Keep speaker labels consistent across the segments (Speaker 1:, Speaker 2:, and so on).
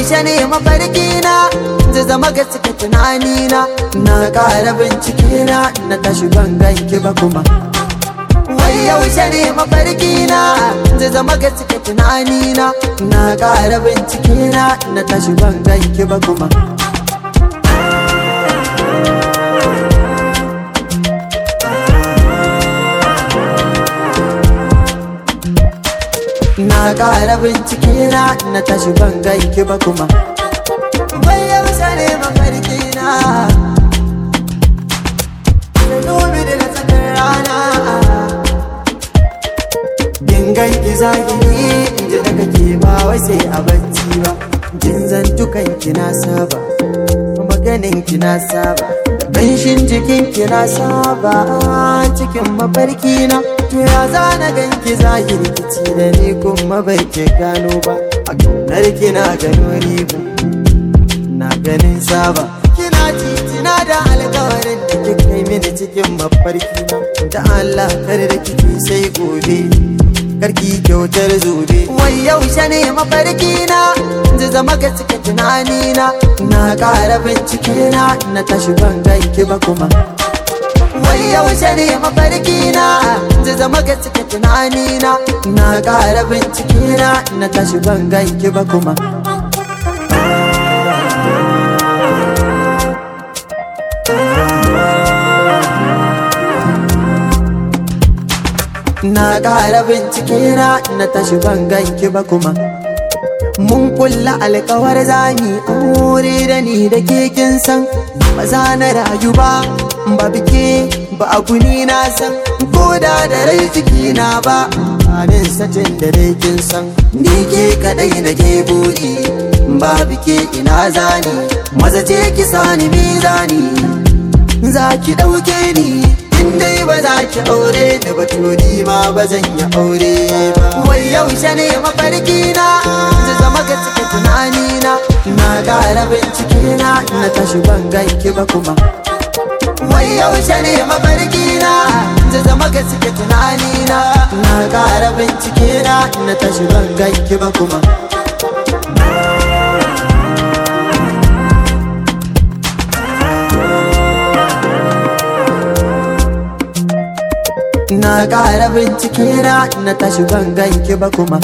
Speaker 1: yaushe ne mafarki na zai zama gaske tunani na na ƙara bincike na na tashi ban ganki ba kuma wai yaushe ne mafarki na zai zama gaske tunani na na ƙara bincike na na tashi ban ganki ba kuma na ƙara bincike na na tashi ban ganki ba kuma wai yaushe ne mafarki na da dubi da na tsakar rana kin ganki zahiri in ji daga ke ba wai sai a bacci ba jin zantukan ki na saba maganin ki na saba Ƙanshin jikin ki na saba cikin mafarki na to ya zana ganki zahiri kici da ni kuma bai ke gano ba a kaunar ki na gano riba na ganin saba kina titina da alkawarin da kika yi mini cikin mafarki na da Allah kar da kike sai gobe karki kyautar zobe wai yaushe ne mafarki na zai zama ga cika tunani na na ƙara bincike na na tashi ban ganki ba kuma wai yaushe ne mafarki na zai zama ga cika tunani na na ƙara bincike na na tashi ban ganki ba kuma na ƙara bincike na na tashi ban ganki ba kuma mun kulla alkawar zami aure da ni da ke kin san ba za na rayu ba ba bike ba abu ni na san ko da da rai ciki na ba anin satin da dai kin san ni ke kadai na ke buri ba bike ina zani maza ce ki sani mizani za ki ɗauke ni in dai ba za ki aure da batuni ma ba zan yi aure ba wai yaushe ne mafarki na zai zama ga cike tunani na na ƙara bincike na na tashi ban ganki ba kuma wai yaushe ne mafarki na zai zama ga cike tunani na na ƙara bincike na na tashi ban ganki ba kuma na ƙara bincike na na tashi ban ganki ba kuma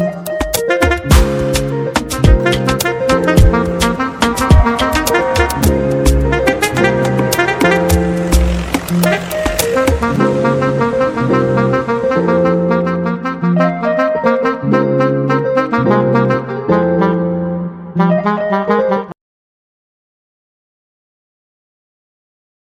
Speaker 2: Thank you.